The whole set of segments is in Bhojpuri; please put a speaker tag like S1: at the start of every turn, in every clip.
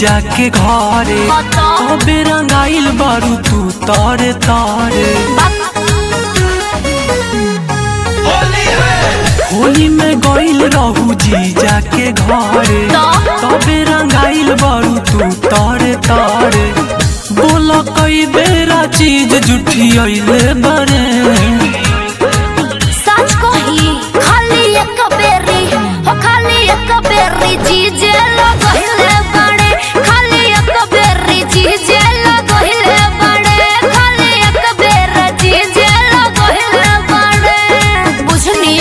S1: जीजा के घरे तबे रंगाइल बारू तू तारे तारे होली में गइल रहू जीजा के घरे तबे रंगाइल बारू तू तारे तारे बोला कई बेरा चीज जुठी अइले बरे
S2: सच कही खाली एक बेरी हो खाली एक बेरी जीजे लगहिले बड़े खाली एक बेरी जीजे लगहिले बड़े खाली एक बेर जीजे लगहिले बड़े बुझनी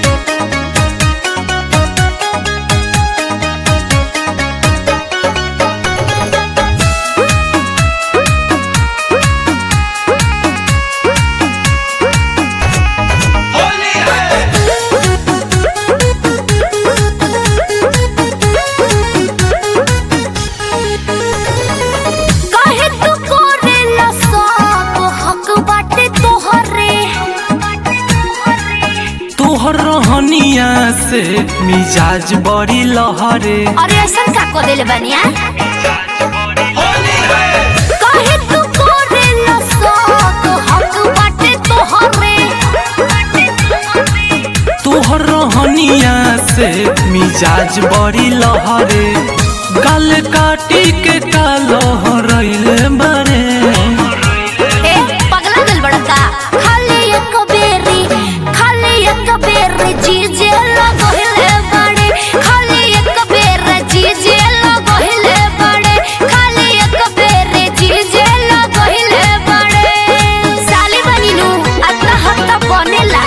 S2: काहे तू करेला सब हक बाटे तोहरे
S1: तोहर रहनिया से मिजाज बड़ी लहरे
S2: अरे ऐसा का को देले बनिया काहे तू करेला सब हक बाटे तोहरे
S1: तोहर रहनिया से मिजाज बड़ी लहरे गल काटी के कालहरैल बरे
S2: ए पगला दिल बड़का खाली एक बेरी खाली एक बेरी जीजे लगहिले बड़े खाली एक बेर जीजे लगहिले बड़े खाली एक बेर जीजे लगहिले बड़े साली बनिनु अत्ता हत्ता बनेला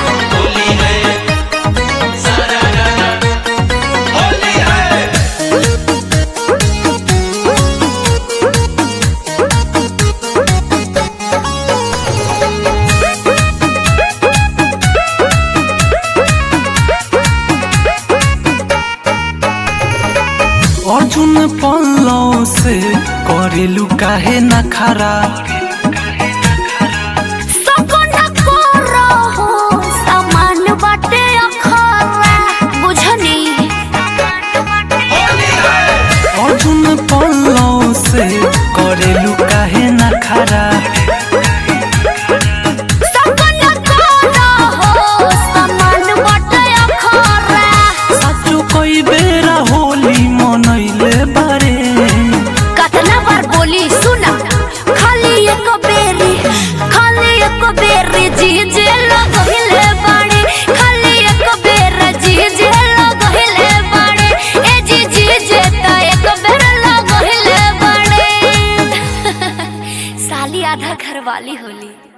S1: अर्जुन पल्लव से करेलू काहे न खरा
S2: सकना करो हो सामान बाटे अखरा बुझनी
S1: अर्जुन पल्लव से करेलू काहे न खरा
S2: सकना करो हो सामान बाटे अखरा
S1: साचो कई बेरा होली मनैले बारे
S2: कतना बार बोली सुना खाली एक बेरी खाली एक बेरी जीजे लगहिले बाड़े खाली एक बेर जीजे लगहिले बाड़े ए जी जीजे त एक बेर लगहिले बाड़े साली आधा घरवाली होली